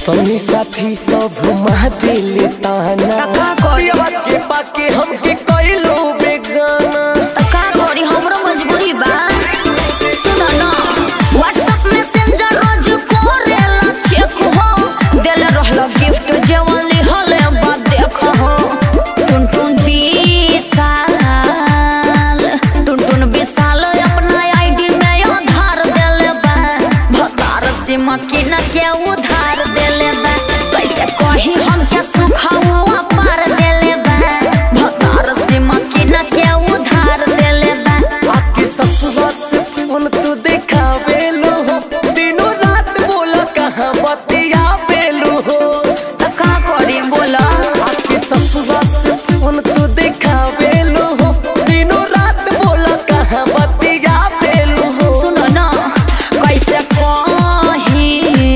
संगी साथी सब मह दिल ताना तका करी। पियवा के पाके हमके कइलो बेगाना त का करी हमरो मजबूरी बा सुन न व्हाट्सएप मैसेंजर रोज करेला चेक हो देले रहल गिफ्ट जेवन लिहले बा देख हो टुन टुन विशाल टुन टुन विशाल अपना आईडी में आधार देले बा भतार सिम की न के उधार देले बा कैसे कही हम के सुखाऊ पार देले बा भतार सिम की न के उधार देले बा आके ससुरा से फोन तू देखावे लो हो दिनों रात बोला कहाँ बतिया बेलू हो त का करी बोला आके ससुरा से फोन तू देखावे लो हो दिनों रात बोला कहाँ बतिया बेलू हो सुन न कैसे कही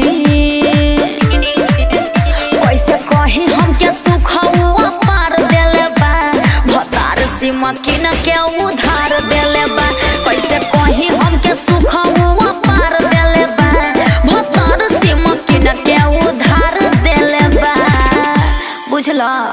कैसे कही हमके सुखाऊ पार देले बा भतार सिम की न के उधार देले बा कैसे कही हमके सुखाऊ पार देले बा भतार सिम की न के उधार देले बा बुझला